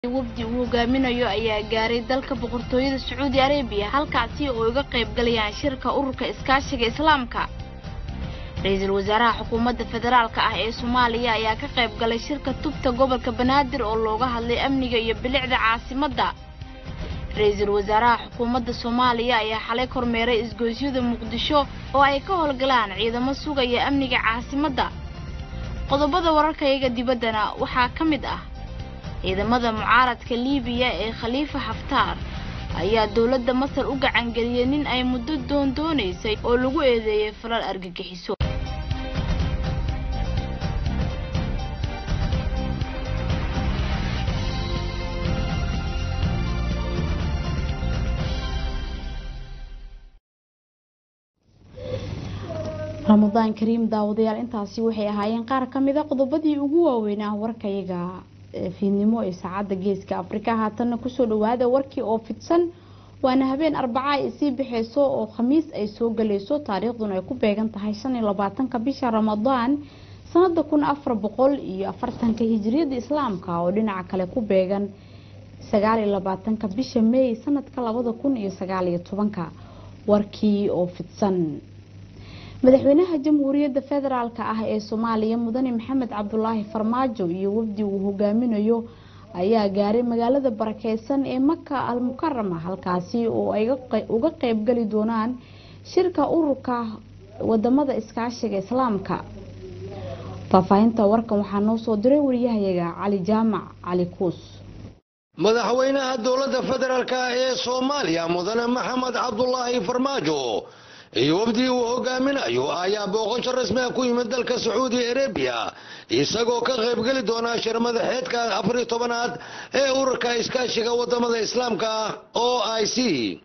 wafdi uu hogaaminayo ayaa gaaray dalka boqortooyada sacuudi arabiya halkaasi oo uga qayb galayaan shirka ururka iskaashiga islaamka ra-iisul wasaaraha xukuumadda federaalka ah ee soomaaliya ayaa ka qayb galay shirka tubta gobolka banaadir oo looga hadlay amniga iyo bilicda caasimadda ra-iisul wasaaraha xukuumadda soomaaliya ayaa xalay kormeeray isgoysyada muqdisho oo ay ka howlgalaan ciidamo sugaya amniga caasimadda qodobada wararkayaga dibaddana waxaa ka mid ah ciidamada mucaaradka liibiya ee khaliifa xaftaar ayaa dowladda masar u gacangeliyey nin ay muddo doondoonaysay oo lagu eedeeyey falal argagixiso ramadaan kariim daawadayaal intaasi waxay ahaayeen qaar ka mida qodobadii ugu waaweynaa warkayaga fiidnimo ee saacadda geeska afrika haatanna kusoo dhawaada warkii oo fidsan waana habeen arbaca ay sii baxeyso oo khamiis ay soo galayso taariikhduna ay ku beegan tahay shan iyo labaatanka bisha ramadaan sanada kun afar boqol iyo afartanka hijiriyada islaamka oo dhinaca kale ku beegan sagaal iyo labaatanka bisha meey sanadka labada kun iyo sagaal iyo tobanka warkii oo fidsan madaxweynaha jamhuuriyadda federaalka ah ee soomaaliya mudane maxamed cabdulaahi farmaajo iyo wafdi uu hogaaminayo ayaa gaaray magaalada barakeysan ee maka al mukarama halkaasi oo ay uga qeybgali doonaan shirka ururka wadamada iskaashiga islaamka faahfaahinta warkan waxaa noo soo diray wariyahayaga cali jaamac cali kuus madaxweynaha dowladda federaalk ee soomaaliya mudane maxamed cabdulaahi farmaajo iyo wafdii uu hogaaminayo ayaa booqasho rasmiga ku yimid dalka sacuudi arabiya isagoo ka qaybgeli doona shir madaxeedka afariyo tobanaad ee ururka iskaashiga wadamada islaamka o i c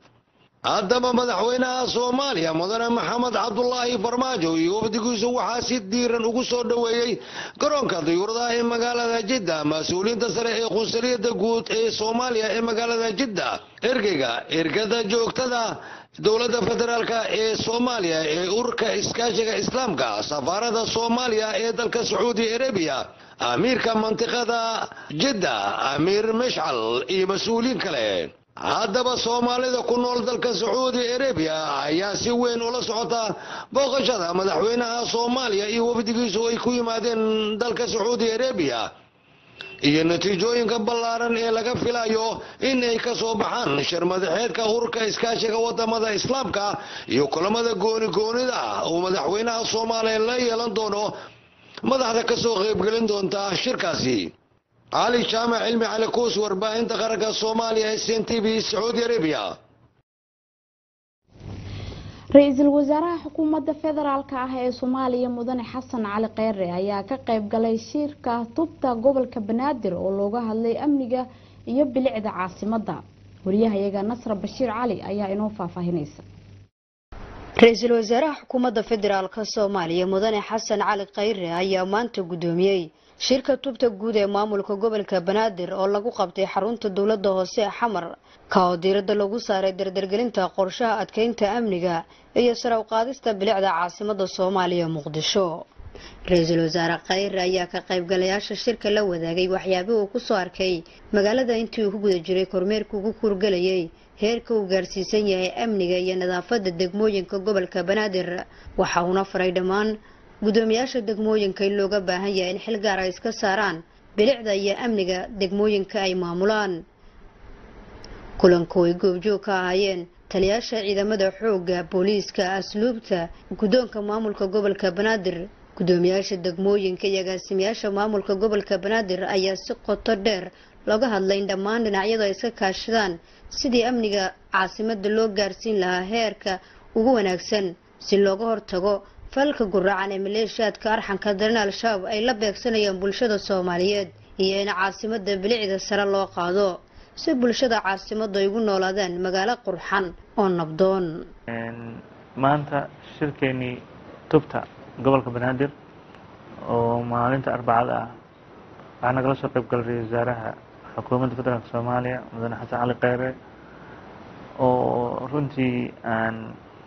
haddaba madaxweynaha soomaaliya mudane maxamed cabdulaahi farmaajo iyo wafdigiisu waxaa si diiran ugu soo dhoweeyey garoonka diyuuradaha ee magaalada jidda mas-uuliyiinta sare ee qunsuliyadda guud ee soomaaliya ee magaalada jidda ergeyga ergada joogtada dowladda federaalk ee soomaaliya ee ururka iskaashiga islaamka safaarada soomaaliya ee dalka sacuudi arabiya amiirka mantiqada jidda amiir mashcal iyo mas-uuliyiin kale haddaba soomaalida ku nool dalka sacuudi arabiya ayaa si weyn ula socota booqashada madaxweynaha soomaaliya iyo wafdigiisu ay ku yimaadeen dalka sacuudi arabiya iyo natiijooyinka ballaaran ee laga filayo in ay ka soo baxaan shir madaxeedka ururka iskaashiga wadamada islaamka iyo kulamada gooni goonida ah uu madaxweynaha soomaaliya la yeelan doono madaxda kasoo qaybgelin doonta shirkaasi cali jaamac cilmi cali kuus warbaahinta qaranka soomaaliya s n t v sacuudi arabiya ra-iisul wasaaraha xukuumadda federaalk ah ee soomaaliya mudane xasan cali kheyre ayaa ka qayb galay shirka tubta gobolka banaadir oo looga hadlay amniga iyo bilicda caasimadda wariyahayaga nasra bashiir cali ayaa inoo faahfaahinaysa ra-iisul wasaaraha xukuumadda federaalk soomaaliya mudane xasan cali kheyre ayaa maanta guddoomiyey shirka tubta guud ee maamulka gobolka banaadir oo lagu qabtay xarunta dowladda hoose ee xamar ka oo diiradda lagu saaray dardargelinta qorshaha adkeynta amniga iyo saraw qaadista bilicda caasimada soomaaliya muqdisho ra-iisul wasaare kheyre ayaa ka qaybgalayaasha shirka la wadaagay waxyaabih uu kusoo arkay magaalada intii uu ku guda jiray kormeerka ugu kuurgalayay heerka uu gaarsiisan yahay amniga iyo nadaafada degmooyinka gobolka banaadir waxa uuna faray dhammaan guddoomiyaasha degmooyinka in looga baahan yahay in xil gaar ay iska saaraan bilicda iyo amniga degmooyinka ay maamulaan kulanku ay goobjoog ka ahaayeen taliyaasha ciidamada xoogga booliiska asluubta guddoonka maamulka gobolka banaadir guddoomiyaasha degmooyinka iyo agaasimayaasha maamulka gobolka banaadir ayaa si qoto dheer looga hadlay in dhammaan dhinacyadu ay iska kaashadaan sidii amniga caasimada loo gaarsiin lahaa heerka ugu wanaagsan si looga hortago falka guraacan ee maleeshiyaadka arxanka daran al-shabaab ay la beegsanayaan bulshada soomaaliyeed iyo in caasimada bilicda sare loo qaado si bulshada caasimadu ay ugu noolaadaan magaalo qurxan oo nabdoon maanta shirkeenii tubta gobolka banaadir oo maalinta arbacada ah waxaa nagala soo qayb galay ra-isul wasaaraha xukuumadda federaalk soomaaliya mudane xasan cali kheyre oo runtii aan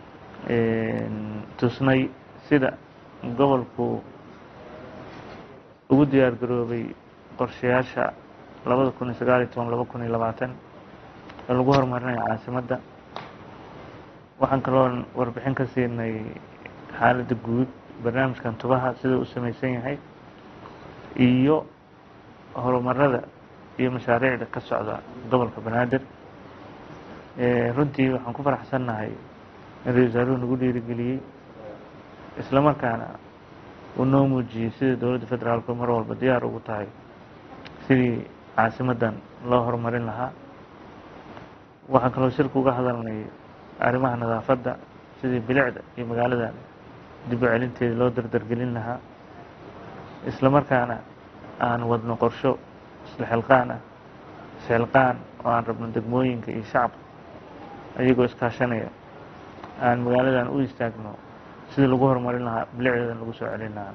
tusnay sida gobolku ugu diyaar garoobay qorshayaasha labada kun iyo sagaal iyo toban laba kun iyo labaatan ee lagu horumarinayo caasimadda waxaan kaloo warbixin ka siinay xaaladda guud barnaamijkan tubaha sida u samaysan yahay iyo horumarada iyo mashaariicda ka socda gobolka banaadir runtii waxaan ku faraxsannahay in ra-isul wasaaruhu nagu dhiirigeliyey isla markaana uu noo muujiyey sida dowladda federaalku mar walba diyaar ugu tahay sidii caasimaddan loo horumarin lahaa waxaan kaloo shirka uga hadalnay arrimaha nadaafadda sidii bilicda iyo magaaladan dib u celinteeda loo dardargelin lahaa isla markaana aan wadno qorsho isla xilqaan ah isxilqaan oo aan rabno degmooyinka iyo shacabka ayagoo iskaashanaya aan magaaladan u istaagno sidii lagu horumarin lahaa bilicdeedan lagu soo celin lahaa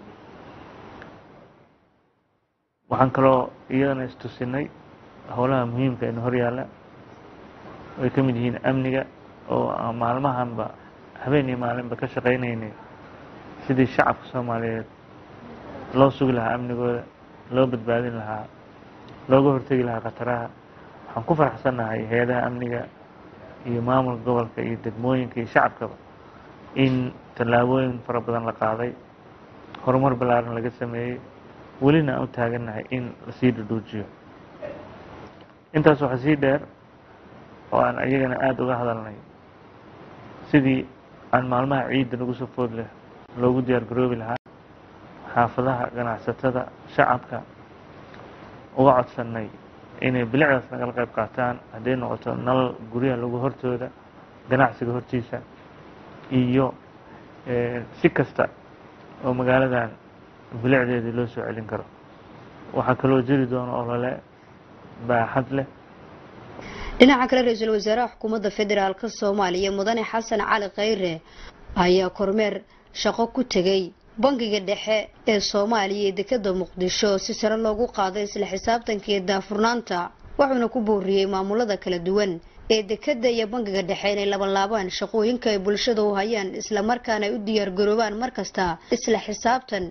waxaan kaloo iyadana istusinay howlaha muhiimka ina hor yaalla ay ka mid yihiin amniga oo aan maalmahanba habeen iyo maalinba ka shaqaynaynay sidii shacabka soomaaliyeed loo sugi lahaa amnigooda loo badbaadin lahaa looga hortegi lahaa khataraha waxaan ku faraxsannahay hay-adaha amniga iyo maamulka gobolka iyo degmooyinka iyo shacabkaba in tallaabooyin fara badan la qaaday horumar ballaaran laga sameeyey welina aan u taagannahay in lasii dhudhuujiyo intaas waxaa sii dheer oo aan iyagana aada uga hadalnay sidii aan maalmaha ciidda nagu soo food leh loogu diyaar garoobi lahaa xaafadaha ganacsatada shacabka uga codsannay inay bilicdaas nagala qayb qaataan hadday noqoto nalal guryaha lagu hortooda ganacsiga hortiisa iyo si kasta oo magaaladan bilicdeedii loo soo celin karo waxaa kaloo jiri doona olole baaxad leh dhinaca kale ra-iisul wasaaraha xukuumadda federaalk soomaaliya mudane xasan cali khayre ayaa kormeer shaqo ku tegay bangiga dhexe ee soomaaliya ee dekada muqdisho si sare loogu qaaday isla xisaabtanka iyo daafurnaanta wuxuuna ku booriyey maamulada kala duwan ee dekada iyo bangiga dhexe inay labanlaabaan shaqooyinka ay bulshada u hayaan islamarkaana ay u diyaargaroobaan markasta isla xisaabtan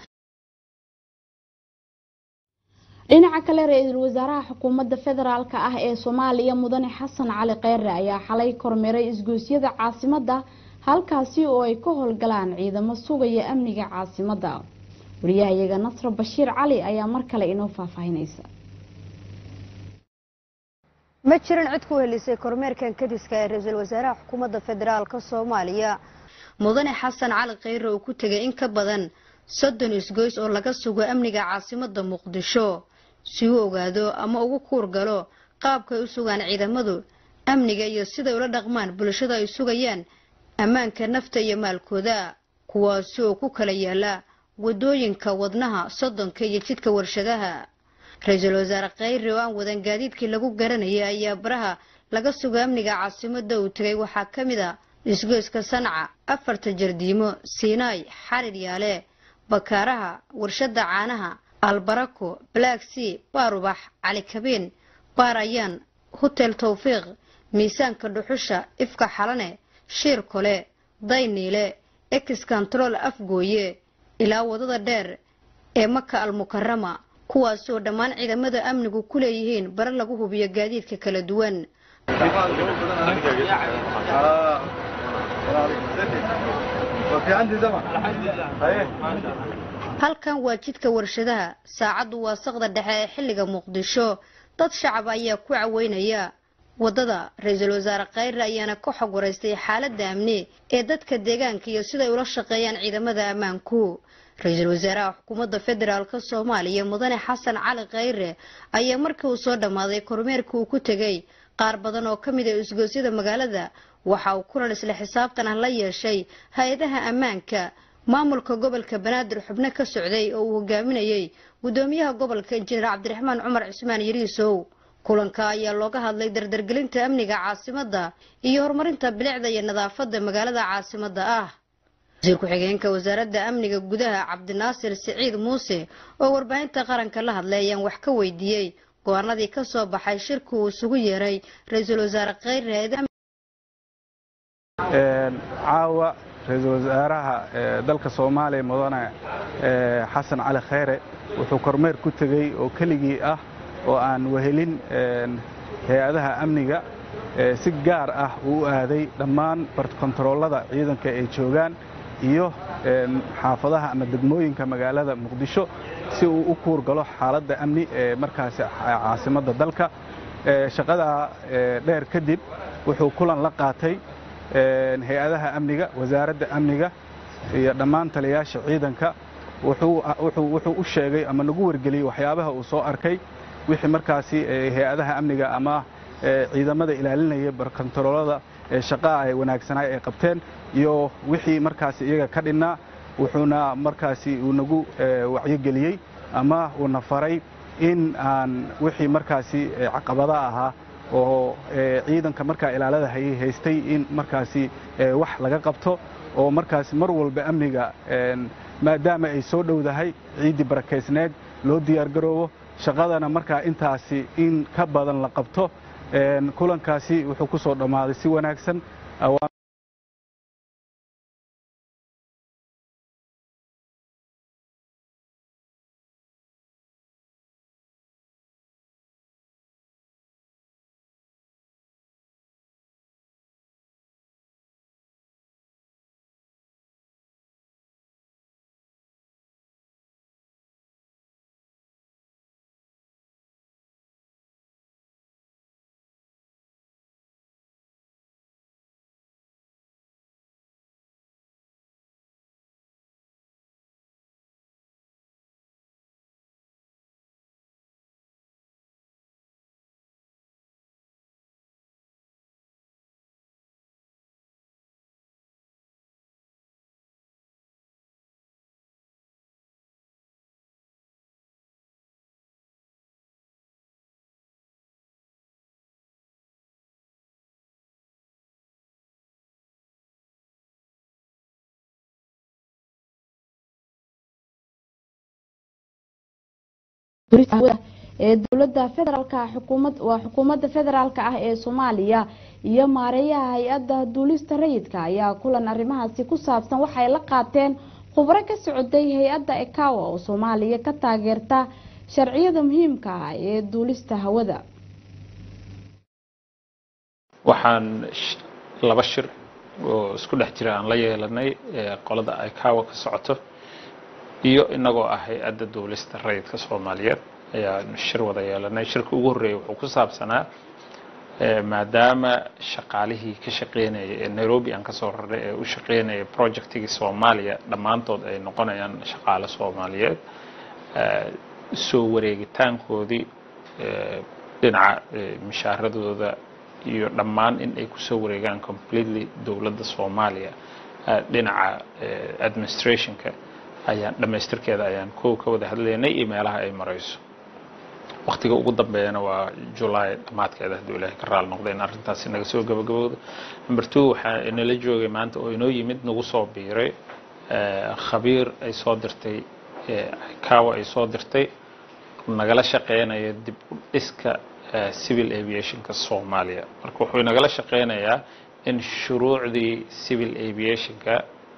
dhinaca kale ra-iisul wasaaraha xukuumadda federaalk ah ee soomaaliya mudane xasan cali kheyre ayaa xalay kormeeray isgoosyada caasimadda halkaasi oo ay ka howlgalaan ciidamo sugaya amniga caasimadda wariyahayaga nasro bashiir cali ayaa mar kale inoo faahfaahinaysa ma jiran cid ku helisay kormeerkan kadiska ee ra-iisul wasaaraha xukuumadda federaalk soomaaliya mudane xasan cali kheyre oo ku tegay in ka badan soddon isgoys oo laga sugo amniga caasimadda muqdisho si uu ogaado ama ugu kuur galo qaabka ay u sugaan ciidamadu amniga iyo siday ula dhaqmaan bulshada ay sugayaan ammaanka nafta iyo maalkooda kuwaasi oo ku kala yaala wadooyinka wadnaha soddonka iyo jidka warshadaha ra-iisul wasaare kheyre oo aan wadan gaadiidkii lagu garanayay ayaa baraha laga sugo amniga caasimadda uu tegay waxaa ka mid a isgoyska sanca afarta jardiimo siinaay xarir yaale bakaaraha warshada caanaha albarako black sea baarubax cali kabeen baar ayaan hotel tawfiiq miisaanka dhuxusha ifka xalane shiir kole dayniile ex control afgooye ilaa wadada dheer ee maka almukarama kuwaas oo dhammaan ciidamada amnigu ku leeyihiin bare lagu hubiyo gaadiidka kala duwan halkan waa jidka warshadaha saacaddu waa saqda dhexe ee xilliga muqdisho dad shacab ayaa ku caweynaya wadada ra-iisul wasaare kheyre ayaana ka xog waraystay xaaladda amni ee dadka deegaanka iyo siday ula shaqeeyaan ciidamada ammaanku ra-iisul wasaaraha xukuumadda federaalk soomaaliya mudane xasan cali kheyre ayaa markii uu soo dhammaaday kormeerka uu ku tegay qaar badan oo ka mid a isgoosyada magaalada waxa uu kulan isla xisaabtan ah la yeeshay hay-adaha ammaanka maamulka gobolka banaadir xubno ka socday oo uu hogaaminayay gudoomiyaha gobolka injineer cabdiraxmaan cumar cismaan yariisow kulanka ayaa looga hadlay dardargelinta amniga caasimadda iyo horumarinta bilicda iyo nadaafadda magaalada caasimadda ah wasiir ku-xigeenka wasaaradda amniga gudaha cabdinaasir siciid muuse oo warbaahinta qaranka la hadlay ayaan wax ka weydiiyey go-aanadii ka soo baxay shirka uu isugu yeeray ra-iisul wasaare kheyre caawa ra-iisul wasaaraha dalka soomaaliya mudane xasan cali kheyre wuxuu kormeer ku tegey oo keligii ah oo aan wehelin hay-adaha amniga si gaar ah uu u aaday dhammaan barkontaroolada ciidanka ay joogaan iyo xaafadaha ama degmooyinka magaalada muqdisho si uu u kuur galo xaaladda amni ee markaasi caasimadda dalka shaqadaa dheer kadib wuxuu kulan la qaatay hay-adaha amniga wasaaradda amniga iyo dhammaan taliyayaasha ciidanka wuxuu u sheegay ama nagu wargeliyey waxyaabaha uu soo arkay wixii markaasi hay-adaha amniga ama ciidamada ilaalinaya barkontaroolada shaqaa ay wanaagsanaa ay qabteen iyo wixii markaasi iyaga ka dhinnaa wuxuuna markaasi uu nagu wacyogeliyey ama uuna faray in aan wixii markaasi caqabada ahaa oo ciidanka markaa ilaalada hayay haystay in markaasi wax laga qabto oo markaasi mar walba amniga maadaama ay soo dhowdahay ciiddii barakaysneed loo diyaargaroobo shaqadana markaa intaasi in ka badan la qabto kulankaasi wuxuu ku soo dhammaaday si wanaagsan ee dowlada federaalk xukuumad waa xukuumadda federaalk ah ee soomaaliya iyo maareeyaha hay-adda duulista rayidka ayaa kulan arrimahaasi ku saabsan waxay la qaateen khubro ka socday hay-adda ekawa oo soomaaliya ka taageerta sharciyada muhiimka ah ee duulista hawada waxaan laba shir oo isku dhex jira aan la yeelanay qolada ekawa ka socoto iyo inagoo ah hay-adda duulista rayidka soomaaliyeed ayaan shir wada yeelanay shirka ugu horreeyay wuxuu ku saabsanaa maadaama shaqaalihii ka shaqeynaya ee nairobi aan kasoo raray ee u shaqeynaya projectigii soomaaliya dhammaantood ay noqonayaan shaqaale soomaaliyeed soo wareegitaankoodii dhinaca mishaaradooda iyo dhammaan in ay kusoo wareegaan completely dowladda soomaaliya dhinaca administrationka ayaan dhammaystirkeeda ayaan kow ka wada hadlaynay iyo meelaha ay marayso waktiga ugu dambeeyana waa julaay dhammaadkeeda hadduu ilaahay ka raali noqda in arrintaasi naga soo gabagabowda number two waxaa inala joogay maanta oo inoo yimid nagu soo biiray khabiir ay soo dirtay kawa ay soo dirtay nagala shaqeynaya dib u dhiska civil aviationka soomaaliya marka wuxuu inagala shaqeynayaa in shuruucdii civil aviationka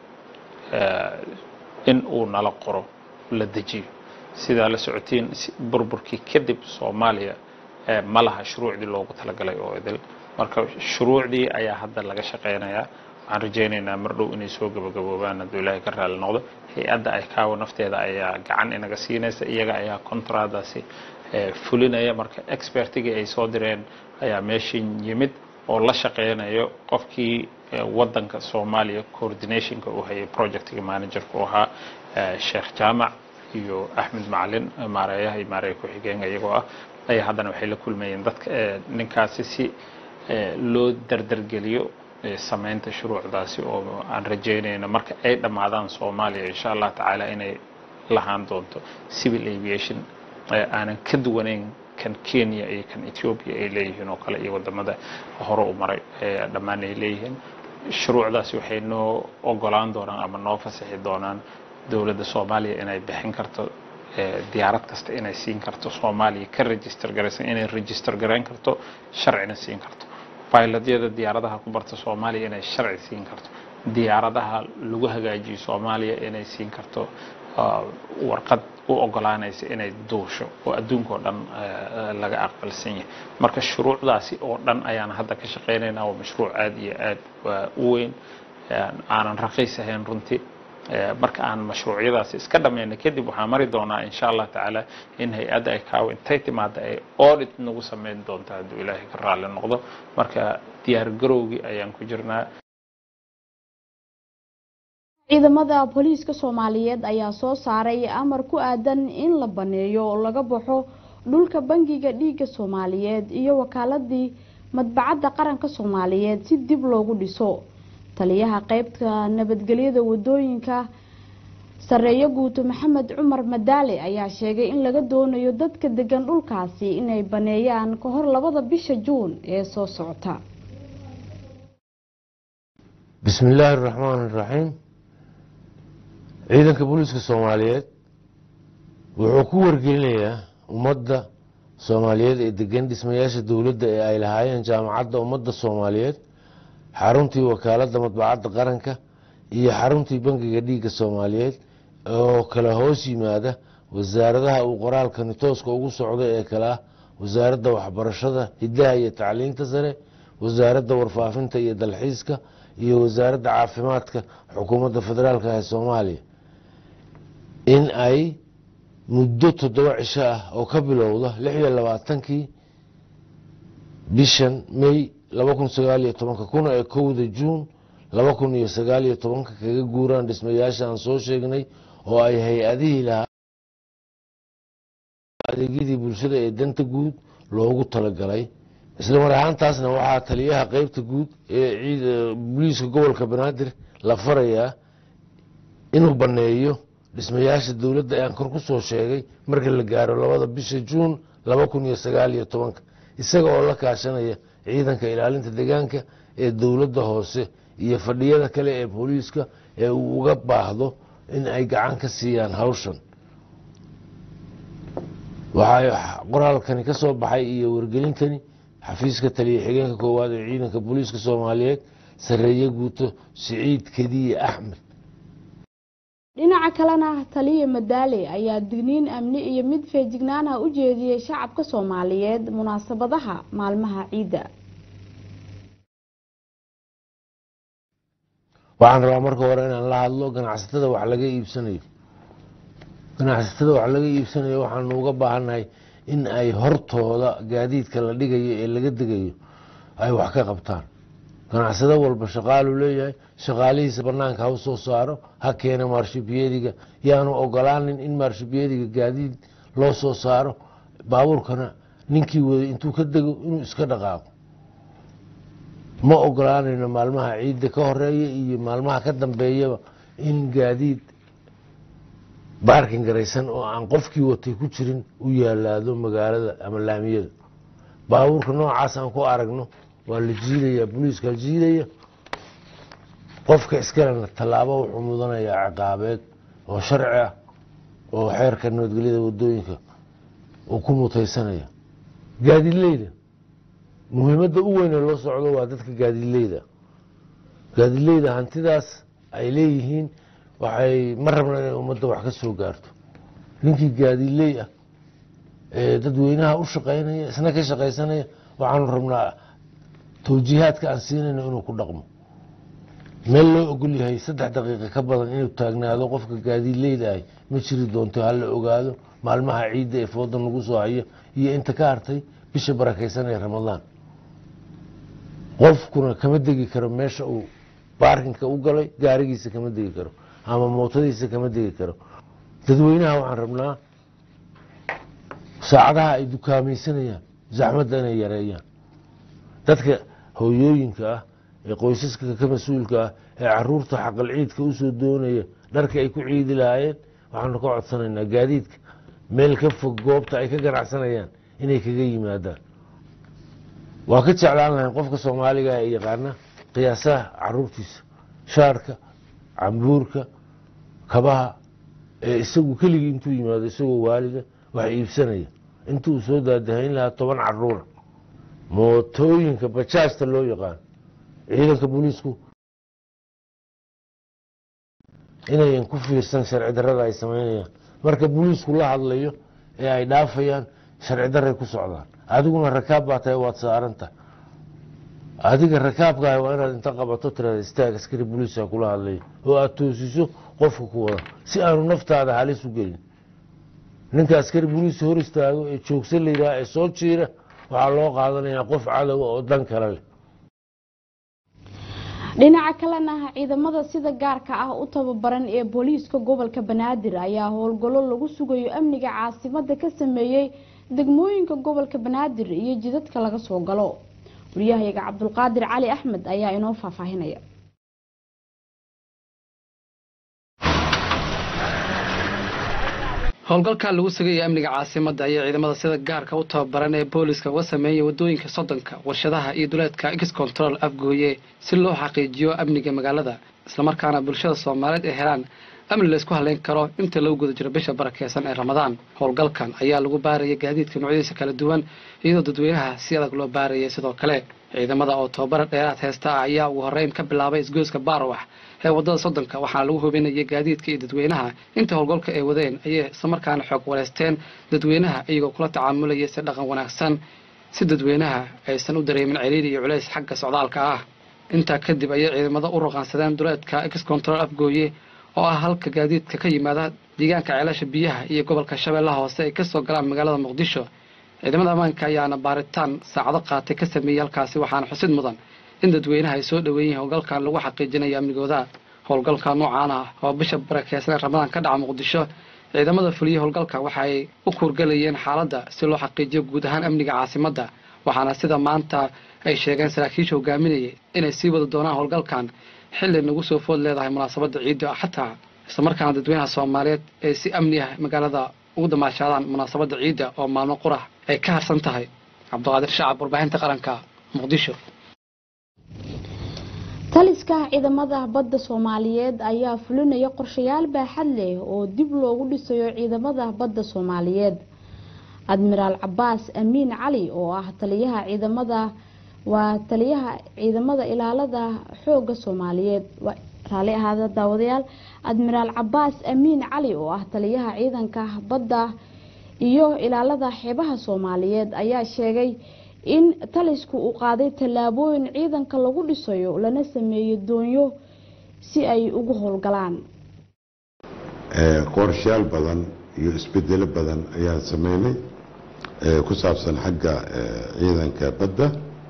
in uu nala qoro la dejiyo sidaa la socotiin burburkii kadib soomaaliya ma laha shuruucdii loogu talagalay oo idil marka shuruucdii ayaa hadda laga shaqeynayaa waxaan rajaynaynaa mar dhow inay soo gabagaboobaan hadduu ilaahay ka raali noqdo hay-adda icaawo nafteeda ayaa gacan inaga siinaysa iyaga ayaa contradaasi fulinaya marka expertigii ay soo direen ayaa meeshin yimid oo la shaqeynayo qofkii wadanka soomaaliya coordinationka uu hayay projectiga managerka u ahaa sheekh jaamac iyo axmed macalin maareeyaha iyo maareeya ku-xigeenka iyagoo ah ayaa haddana waxay la kulmayeen dadka ninkaasi si loo dardargeliyo samaynta shuruucdaasi oo aan rajaynayno marka ay dhammaadaan soomaaliya insha allah tacaala inay lahaan doonto civil aviation aanan ka duwanayn kan kenya iyo kan ethiopia ay leeyihiin oo kale iyo wadamada hore u maray dhammaan ay leeyihiin shuruucdaasi waxay noo ogolaan doonaan ama noo fasaxi doonaan dowladda soomaaliya inay bixin karto diyaarad kasta inay siin karto soomaaliya ka register garaysan inay register garayn karto sharcina siin karto bayladyada diyaaradaha ku barta soomaaliya inay sharci siin karto diyaaradaha lagu hagaajiyo soomaaliya inay siin karto warqad u ogolaanaysa inay duusho oo adduunka oo dhan eh, laga aqbalsan yahay marka shuruucdaasi oo dhan ayaan hadda ka shaqaynaynaa waa mashruuc aad iyo aad waa u weyn eh, aanan raqiis ahayn runtii Eh, marka aan mashruucyadaasi iska dhammayna kadib waxaan mari doonaa insha allah tacaala in hay-adda ay kaawo intay timaada ay audit nagu samayn doonto hadduu ilaahay ka raalli noqdo marka diyaar garowgii ayaan ku jirnaa ciidamada booliiska soomaaliyeed ayaa soo saaray amar ku aadan in la baneeyo oo laga baxo dhulka bangiga dhiigga soomaaliyeed iyo wakaaladii madbacadda qaranka soomaaliyeed si dib loogu dhiso taliyaha qeybta nabadgelyada wadooyinka sareeyo guuto maxamed cumar madaale ayaa sheegay in laga doonayo dadka degan dhulkaasi inay baneeyaan ka hor labada bisha juun ee soo socota bismi illaahi araxmaan iraxiim ciidanka booliiska soomaaliyeed wuxuu ku wargelinayaa ummadda soomaaliyeed ee degan dhismayaasha dowladda ee ay lahaayeen jaamacadda ummadda soomaaliyeed xaruntii wakaaladda madbacadda qaranka iyo xaruntii bangiga dhiigga soomaaliyeed oo kala hoos yimaada wasaaradaha uu qoraalkani tooska ugu socda ee kale ah wasaaradda waxbarashada hiddaha iyo tacliinta sare wasaaradda warfaafinta iyo dalxiiska iyo wasaaradda caafimaadka xukuumadda federaalk ee soomaaliya in ay muddo toddoba cisho ah oo ka bilowda lix iyo labaatankii bishan may laba kun sagaal iyo tobanka kuna ee kowda juun laba kun iyo sagaal iyo tobanka kaga guuraan dhismayaasha aan soo sheegnay oo ay hay-adihii lahaa adeegyadii bulshada ee danta guud loogu talagalay isla mar ahaantaasna waxaa taliyaha qeybta guud ee ciid booliiska gobolka banaadir la farayaa inuu baneeyo dhismayaasha dowladda aan kor ku soo sheegay marka la gaaro labada bisha juun laba kun iyo sagaal iyo tobanka isaga oo la kaashanaya ciidanka ilaalinta deegaanka ee dowladda hoose iyo fadhiyada kale ee booliiska ee uu uga baahdo in ay gacan ka siiyaan hawshan waxaa qoraalkani ka soo baxay iyo wargelintani xafiiska taliya xigeenka koowaad ee ciidanka booliiska soomaaliyeed sareeye guuto siciid kediye axmed dhinaca kalena taliya madaale ayaa digniin amni iyo mid feejignaan ah u jeediyey shacabka soomaaliyeed munaasabadaha maalmaha ciidda waxaan rabaa marka hore inaan la hadlo ganacsatada wax laga iibsanayo ganacsatada wax laga iibsanayo waxaanu uga baahannahay in ay hortooda gaadiidka la dhigayo ee laga degayo ay wax ka qabtaan ganacsado walba shaqaaluu leeyahay shaqaalihiisa banaanka ha u soo saaro ha keena maarshibyediga yaanu ogolaanin in maarshibyediga gaadiid loo soo saaro baabuurkana ninkii waday intuu ka dego inuu iska dhaqaaqo ma ogolaanayno maalmaha ciidda ka horeeya iyo maalmaha ka dambeeyaba in gaadiid baarkin garaysan oo aan qofkii watay ku jirin u yaalaado magaalada ama laamiyada baabuurka noocaas aan ku aragno waa la jiidayaa booliiska jiidaya qofka iskalena tallaabo wuxuu mudanayaa ciqaabeed oo sharci ah oo xeerka nabadgelyada wadooyinka uu ku mutaysanaya gaadiidleyda muhiimadda u weyn ee loo socdo waa dadka gaadiidleyda gaadiidleyda hantidaas ay leeyihiin waxay ma rabna inay ummadda wax ka soo gaarto ninkii gaadiidley ah ee dadweynaha u shaqaynaya isna ka shaqaysanaya waxaanu rabnaa towjiihaadka aan siinayno inuu ku dhaqmo meel loo ogol yahay saddex daqiiqa ka badan inuu taagnaado qofka gaadiidleyda ahy ma jiri doonto hala ogaado maalmaha ciidda ee fooda lagu soo hayo iyo inta ka hartay bisha barakaysan ee ramadaan qofkuna kama degi karo meesha uu baarkinka u galay gaarigiisa kama degi karo ama mootadiisa kama degi karo dadweynaha waxaan rabnaa saacadaha ay dukaamaysanayaan zaxmadda inay yareeyaan dadka hooyooyinka ah ee qoysaska ka mas-uulka ah ee caruurta xaqal ciidka usoo doonaya dharka ay ku ciidi lahaayeen waxaanu ka codsanaynaa gaadiidka meel ka fog goobta ay ka ganacsanayaan inay kaga yimaadaan waa ka jeclaan lahayn qofka soomaaliga ee yaqaana qiyaasaha caruurtiisa shaarka cambuurka kabaha ee isagu keligii intuu yimaado isagoo waalida wax iibsanaya intuu soo daadahayn lahaa toban caruura mootooyinka bajaajta loo yaqaan ciidanka booliisku inayan ku fiirsan sharci darada ay samaynayaan marka booliisku la hadlayo ee ay dhaafayaan sharci daray ku socdaan adiguna rakaab baa tahay waad saaranta adiga rakaabkaaha waa inaad inta qabato tirada istaag askari booliisa kula hadlayo oo aad toosiso qofka ku wada si aanu naftaada halis u gelin ninka askari booliisa hor istaago ee joogsan la yidhaha ee soo jiira waxaa loo qaadanayaa qof cadowa oo dan kale leh dhinaca kalena ciidamada sida gaarka ah u tababaran ee booliiska gobolka banaadir ayaa howlgallo lagu sugayo amniga caasimada ka sameeyey degmooyinka gobolka banaadir iyo jidadka laga soo galo wariyahayaga cabdulqaadir cali axmed ayaa inoo faahfaahinaya howlgalka lagu sugaya amniga caasimada ayaa ciidamada sida gaarka u tababaran ee booliska uga sameeyay wadooyinka sodonka warshadaha iyo duleedka x control afgooye si loo xaqiijiyo amniga magaalada islamarkaana bulshada soomaaliyeed ay helaan amni laysku haleyn karo inta lagu guda jiro bisha barakeysan ee ramadaan howlgalkan ayaa lagu baarayay gaadiidka noocyadiisa kala duwan iyadoo dadweynaha si adag loo baarayay sidoo kale ciidamada oo tababara dheeraad heesta ah ayaa ugu horeyn ka bilaabay isgoyska baarwax ee wadada soddonka waxaana lagu hubinayay gaadiidka iyo dadweynaha inta howlgalka ay wadeen ayay islamarkaana xoog waleysteen dadweynaha iyagoo kula tacaamulayay si dhaqan wanaagsan si dadweynaha aysan u dareemin ciriiri iyo culays xagga socdaalka ah intaa kadib ayay ciidamada u ruqaansadeen duleedka x control afgooye oo ah halka gaadiidka ka yimaada deegaanka ceelasha biyaha iyo gobolka shabeellaha hoose ay kasoo galaan magaalada muqdisho ciidamada ammaanka ayaana baaritaan saacado qaatay ka sameeyey halkaasi waxaana xusid mudan in dadweynaha ay soo dhoweeyeen howlgalkan lagu xaqiijinayo amnigooda howlgalka noocaan ah oo bisha barakeysan ee ramadaan ka dhaca muqdisho ciidamada fuliyey howlgalka waxa ay u kuurgalayeen xaaladda si loo xaqiijiyo guud ahaan amniga caasimadda waxaana sida maanta ay sheegeen saraakiisha hogaaminayay inay sii wada doonaan howlgalkan xilli nagu soo food leedahay munaasabadda ciidda xataa islamarkaana dadweynaha soomaaliyeed ay si amni ah magaalada ugu damaashaadaan munaasabadda ciidda oo maalmo qurah ay ka harsan tahay cabdiqaadir shacab warbaahinta qaranka muqdisho taliska ciidamada badda soomaaliyeed ayaa fulinaya qorshayaal baaxad leh oo dib loogu dhisayo ciidamada badda soomaaliyeed admiraal cabaas amiin cali oo ah taliyaha ciidamada waa taliyaha ciidamada ilaalada xooga soomaaliyeed raali ahaada daawadayaal admiraal cabaas amiin cali oo ah taliyaha ciidanka badda iyo ilaalada xeebaha soomaaliyeed ayaa sheegay in talisku uu qaaday tallaabooyin ciidanka lagu dhisayo lana sameeyo doonyo si ay ugu howlgalaan qorshayaal badan iyo isbedelo badan ayaan sameynay ku saabsan xagga ciidanka badda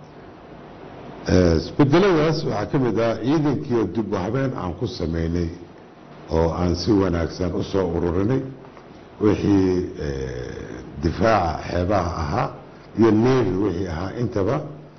isbedeladaas waxaa ka mid ah ciidankiio dib u habeen aan ku sameynay oo aan si wanaagsan u soo ururinay wixii difaaca xeebaha ahaa iyo nevi wixii ahaa intaba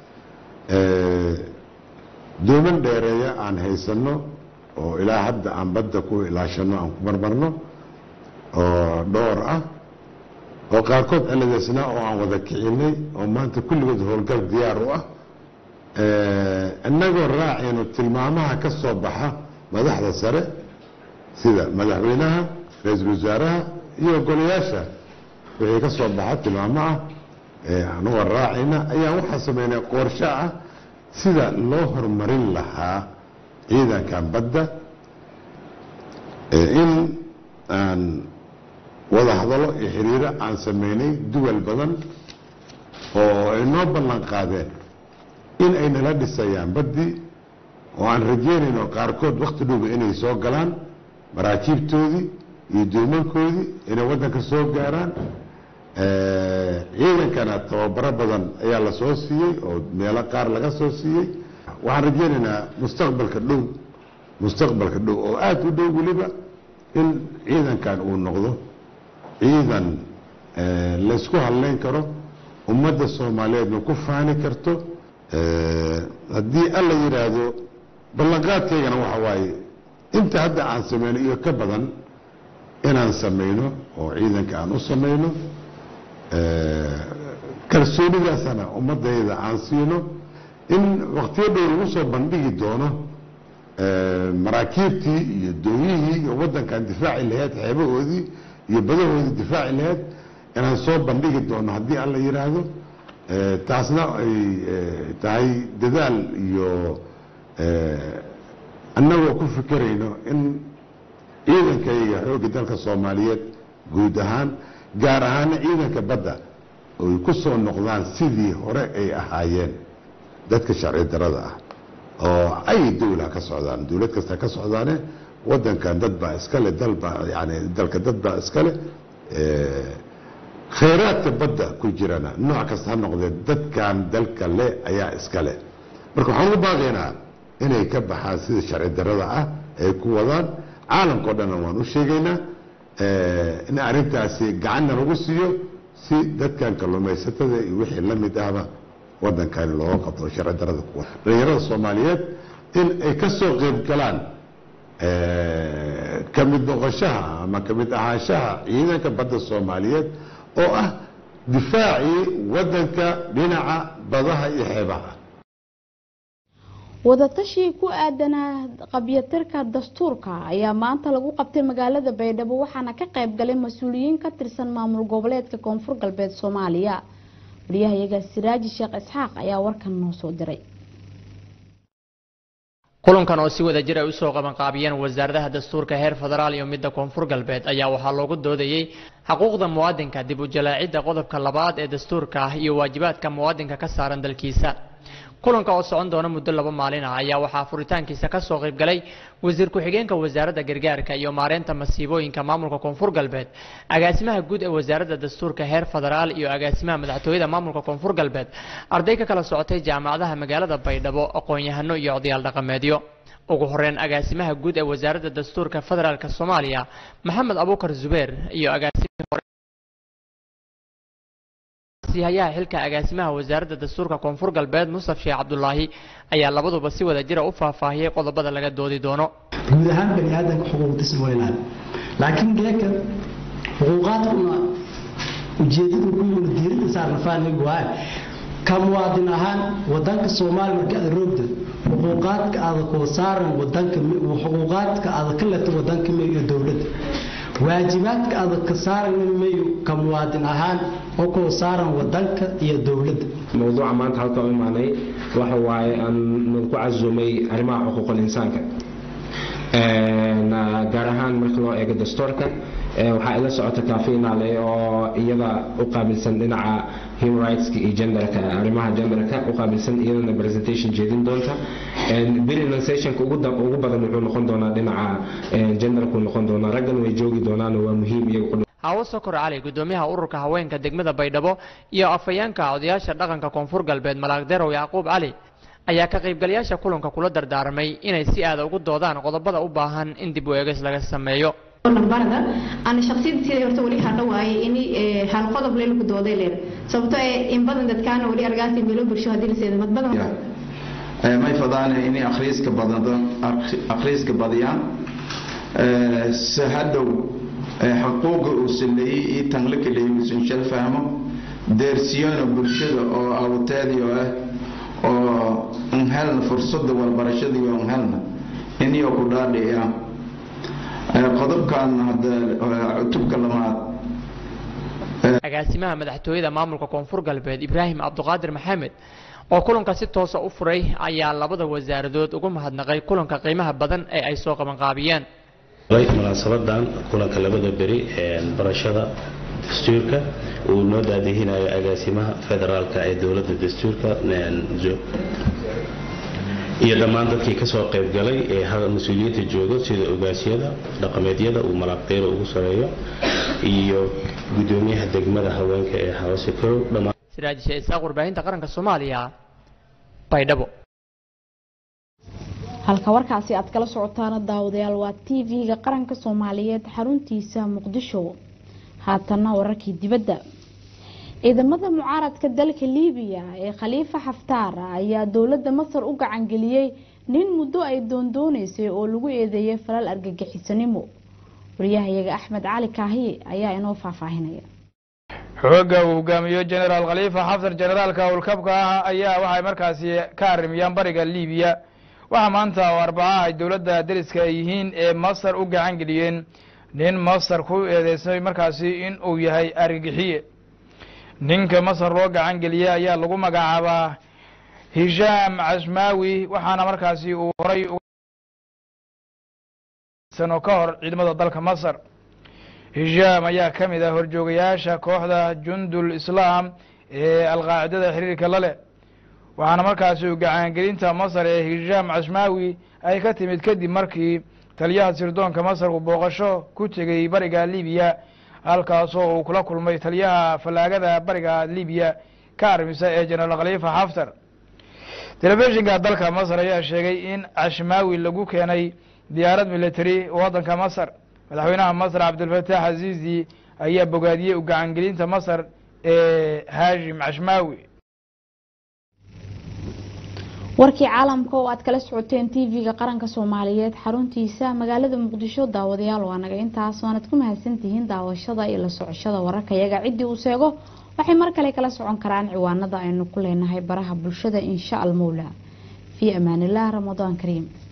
dooman dheereeya aan haysano oo ilaa hadda aan badda ku ilaashano aan ku marmarno oo dhowr ah oo qaarkood ciladeysnaa oo aan wada kicinay oo maanta kulligood howlgal diyaar u ah innagoo raacayno tilmaamaha ka soo baxa madaxda sare sida madaxweynaha ra-iisul wasaaraha iyo golayaasha wixii ka soo baxa tilmaamo ah anagoo raacayna ayaan waxaa sameynay qorsho ah sida loo horumarin lahaa ciidankan badda in aan wada hadallo iyo xiriiro aan sameynay duwal badan oo ay noo ballan qaadeen in ay nala dhisayaan baddii oo aan rajeynayno qaarkood wakti dhuba inay soo galaan maraakiibtoodii iyo doomankoodii inay waddanka soo gaaraan ciidankana tababaro badan ayaa la soo siiyey oo meelo qaar laga soo siiyey waxaan rajeynaynaa mustaqbalka dhow mustaqbalka dhow oo aada u dhow weliba in ciidankan uu noqdo ciidan laysku hadleyn karo ummadda soomaaliyeedna ku faani karto haddii alla yidhaahdo ballanqaadkaygana waxa waaye inta hadda aan sameyno iyo ka badan inaan sameyno oo ciidanka aan u sameyno kalsoonidaasana ummadayda aan siino in waktiyo dhow lagu soo bandhigi doono maraakiibtii iyo doonyihii iyo waddankan difaaci laheyd xeebahoodii iyo badahoodii difaaci laheyd inaan soo bandhigi doono haddii alla yidhaahdo taasna ay tahay dadaal iyo annagoo ku fikirayno in ciidankayga xoogga dalka soomaaliyeed guud ahaan gaar ahaana ciidanka badda oy ku soo noqdaan sidii hore ay ahaayeen dadka sharci darada ah oo ay dowla ka socdaan dowlad kasta ka socdaane wadankan dad baa iskale dalbaa yani dalka dad baa iskale khayraadka badda ku jirana nooc kasta ha noqdee dadkan dalka le ayaa iskale marka waxaan ugu baaqaynaa inay ka baxaan sida sharci darada ah ay ku wadaan caalamka o dhanna waan u sheegaynaa in arrintaasi gacanna lagu siiyo si dadkan kalluumaysatada iyo wixii la mid ahba wadankani looga qabto sharci darada kuwa dhalinyarada soomaaliyeed in ay ka soo qeyb galaan ka mid noqoshaha ama ka mid ahaanshaha ciidanka badda soomaaliyeed oo ah difaacii wadanka dhinaca badaha iyo xeebaha wadatashi ku aadanaa qabyatirka dastuurka ayaa maanta lagu qabtay magaalada baydhabo waxaana ka qayb galay mas-uuliyiin ka tirsan maamul goboleedka koonfur galbeed soomaaliya wariyahayaga siraaji sheekh isxaaq ayaa warkan noo soo diray kulankan oo si wada jir ay usoo qabanqaabiyeen wasaaradaha dastuurka heer federaal iyo midda koonfur galbeed ayaa waxaa loogu doodayey xuquuqda muwaadinka dib u jalaacidda qodobka labaad ee dastuurka ah iyo waajibaadka muwaadinka ka saaran dalkiisa kulanka oo socon doona muddo laba maalin ah ayaa waxaa furitaankiisa kasoo qayb galay wasiir ku-xigeenka wasaaradda gargaarka iyo maareynta masiibooyinka maamulka koonfur galbeed agaasimaha guud ee wasaaradda dastuurka heer federaal iyo agaasimaha madaxtooyada maamulka koonfur galbeed arday ka kala socotay jaamacadaha magaalada baydhabo aqoon-yahano iyo odayaal dhaqameedyo ugu horeyn agaasimaha guud ee wasaaradda dastuurka federaalk soomaaliya maxamed abuukar zubeer iyo agaasimihii hore hayaha xilka agaasimaha wasaaradda dastuurka koonfur galbeed mustaf sheekh cabdulaahi ayaa labaduba si wada jira u faahfaahiyey qodobada laga doodi doono guud ahaan bani aadanka xuquuqdiisa waa ilaali laakiin geeka xuquuqaadkuna ujeedadu ku yimid diiradda saarna fahmi waaye ka muwaadin ahaan wadanka soomaaliya marka aad roogda xuquuqaadka aada koo saaran wadanka xuquuqaadka aada ka leto wadanka me iyo dowladda waajibaadka aada ka saaran mayo ka muwaadin ahaan oo koo saaran wadanka iyo dowladda mowduuca maanta halka u imaanay waxa waaye aan ku casumay arrimaha xuquuqul insaanka gaar ahaan marka loo eego dastuurka waxaa ila socota kaafinaale oo iyada u qaabilsan dhinaca human rightska iyo genderka arrimaha genderka u qaabilsan iyadana presentation jeedin doonta billion sessionka ugu badan wuxuu noqon doonaa dhinaca genderku noqon doonaa raggan way joogi doonaan waa muhiim iyaga hawo sokor cali gudoomiyaha ururka haweenka degmada baydhabo iyo afhayeenka odayaasha dhaqanka koonfur galbeed malaagderow yacquub cali ayaa ka qaybgalayaasha kulanka kula dardaarmay inay si aada ugu doodaan qodobada u baahan in dib u eegis laga sameeyo barada ana shaqsiyadteeda horta wali hadha waaye in hal qodob lee lagu dooday leer sababtoo ee in badan dadkaana wali argaasi meelo bulsho haddii la seedo mad badan may fadaane inay akhriiska badado akhriiska badiyaan si hadhow xuquuqa uu saleeyey iyo tanla kaleeyey uusan shal fahmo deersiyona bulshada oo awteediyo ah oo unhelna fursada walbarashadiiyo unhelna iniyoo ku dhaadhiya qodobkan cutubka lamaad agaasimaha madaxtooyada maamulka koonfur galbeed ibraahim cabduqaadir maxamed oo kulanka si toosa u furay ayaa labada wasaaradood ugu mahadnaqay kulanka qiimaha badan ee ay soo qabanqaabiyeen munaasabadan kulanka labada beri barashada dastuurka uu noo daadihinayo agaasimaha federaalka ee dowladda dastuurka iyo dhammaan dadkii kasoo qayb galay ee mas-uuliyiinta joogo sida ogaasyada dhaqameedyada uu malaaqeyro ugu sareeyo iyo gudoomiyaha degmada haweenka ee hoose kow dhammaan siraajisha isaaq warbaahinta qaranka soomaaliya baydhabo halka warkaasi aad kala socotaana daawadayaal waa t v-ga qaranka soomaaliyeed xaruntiisa muqdisho haatanna wararkii dibadda ciidamada mucaaradka dalka liibiya ee khaliifa xaftaar ayaa dowladda masar u gacangeliyey nin muddo ay doondooneysay oo lagu eedeeyay falal argagixisanimo wariyahayaga axmed cali kaahiye ayaa inoo faahfaahinaya xoogga uu hogaamiyo generaal khaliifa xaftar generaalka howlkabka ah ayaa waxay markaasi ka arrimiyaan bariga liibiya waxaa maanta oo arbacaha ay dowladda deriska ay yihiin ee masar u gacan geliyeen nin masar ku eedeysay markaasi in uu yahay argagixiye ninka masar loo gacan geliyey ayaa lagu magacaabaa hishaam casmaawi waxaana markaasi uu horay sano ka hor ciidamada dalka masar hishaam ayaa ka mid ah horjoogayaasha kooxda jundul islaam ee alqaacidada xiriirka la leh waxaana markaasi uu gacaangelinta masar ee hishaam cashmaawi ay ka timid kadib markii taliyaha sirdoonka masar uu booqasho ku tegey bariga libiya halkaasoo uu kula kulmay taliyaha fallaagada bariga libiya ka armisa ee jenaraal khaliifa xaftar telefishinka dalka masar ayaa sheegay in cashmaawi lagu keenay diyaarad military waddanka masar madaxweynaha masar cabdilfataax aziizi ayaa bogaadiyey u gacangelinta masar ee haashim cashmaawi warkii caalamka oo aad kala socoteen tv-ga qaranka soomaaliyeed xaruntiisa magaalada muqdisho daawadayaal waa naga intaas waanad ku mahadsantihiin daawashada iyo la socoshada wararka yaga ciddii uu seego waxay mar kale kala socon karaan ciwaanada aynu ku leenahay baraha bulshada insha almowla fii amaanilah ramadaan kariim